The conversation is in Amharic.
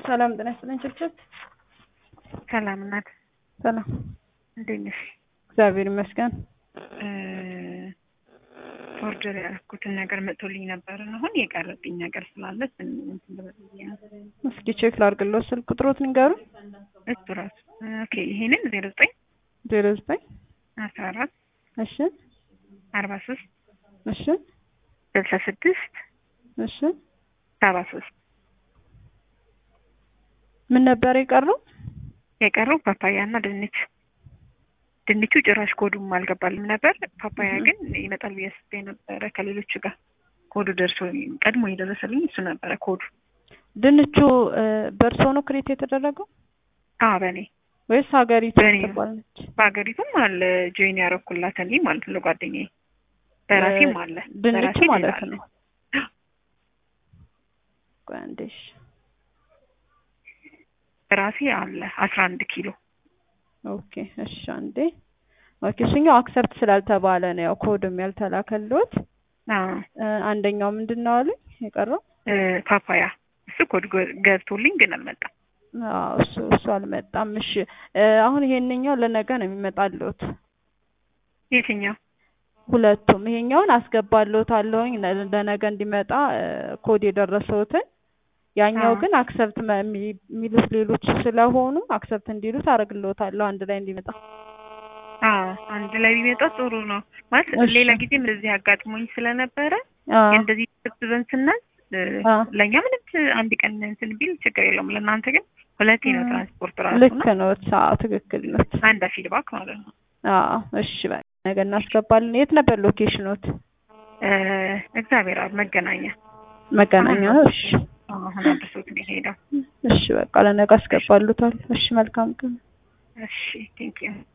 ሰላም ጤና ይስጥልኝ። ችብችብ ሰላም ናት። ሰላም እንዴት ነሽ? እግዚአብሔር ይመስገን። ኦርደር ያደረኩትን ነገር መጥቶልኝ ነበር እና አሁን የቀረብኝ ነገር ስላለ እንትን ልበል ብዬ ነው። እስኪ ቼክ ላድርግልዎ። ስልክ ቁጥሮት ንገሩኝ። እሱ ራሱ ኦኬ። ይሄንን ዜሮ ዘጠኝ ዜሮ ዘጠኝ አስራ አራት እሺ አርባ ሶስት እሺ ስልሳ ስድስት እሺ ሰባ ሶስት ምን ነበር የቀረው? የቀረው ፓፓያ እና ድንች። ድንቹ ጭራሽ ኮዱም አልገባልም ነበር። ፓፓያ ግን ይመጣል ብዬ አስቤ ነበረ ከሌሎቹ ጋር ኮዱ ደርሶ ቀድሞ የደረሰልኝ እሱ ነበረ ኮዱ። ድንቹ በእርሶ ነው ክሬት የተደረገው አዎ በእኔ ወይስ ሀገሪቱ በእኔ ነው። ትባላለች? በሀገሪቱም አለ ጆይን ያደረኩላት እኔ ማለት ነው ጓደኛዬ። በራሴም አለ ድንቹ በራሴ ማለት ሌላ አለ። ነው። ቆይ አንዴ እሺ። ራሴ አለ አስራ አንድ ኪሎ ኦኬ እሺ አንዴ ኦኬ እሱኛው አክሰፕት ስላልተባለ ነው ያው ኮድም ያልተላከልዎት አዎ እ አንደኛው ምንድን ነው አሉኝ የቀረው እ ፓፓያ እሱ ኮድ ገ- ገብቶልኝ ግን አልመጣም። አዎ እሱ እሱ አልመጣም እሺ እ አሁን ይሄንኛው ለነገ ነው የሚመጣልዎት የትኛው ሁለቱም ይሄኛውን አስገባልዎታለሁኝ ለ- ለነገ እንዲመጣ እ ኮድ የደረሰዎትን ያኛው አዎ። ግን አክሰፕት የሚሉት ሌሎች ስለሆኑ አክሰፕት እንዲሉት አደርግልዎታለሁ አንድ ላይ እንዲመጣ አዎ አንድ ላይ ቢመጣ ጥሩ ነው ማለት እሺ። ሌላ ጊዜም እንደዚህ አጋጥሞኝ ስለነበረ አዎ እንደዚህ ተሰብስበን ስናዝ እ አዎ። ለእኛ ምንም ት- አንድ ቀን እንትን ቢል ችግር የለውም። ለእናንተ ግን ሁለቴ ነው እ ትራንስፖርት ራሱ ልክ ነው ነው አዎ ትክክል ነው አንድ ፊድባክ ማለት ነው። አዎ እሺ በቃ ነገ እናስገባለን የት ነበር ሎኬሽኖት እ እግዚአብሔር አብ መገናኛ መገናኛ ነው እሺ አዎ፣ አሁን አድርሶት ነው የሄደው። እሺ በቃ ለነገ አስገባሉታል እሺ መልካም ቀን እሺ ቴንኪው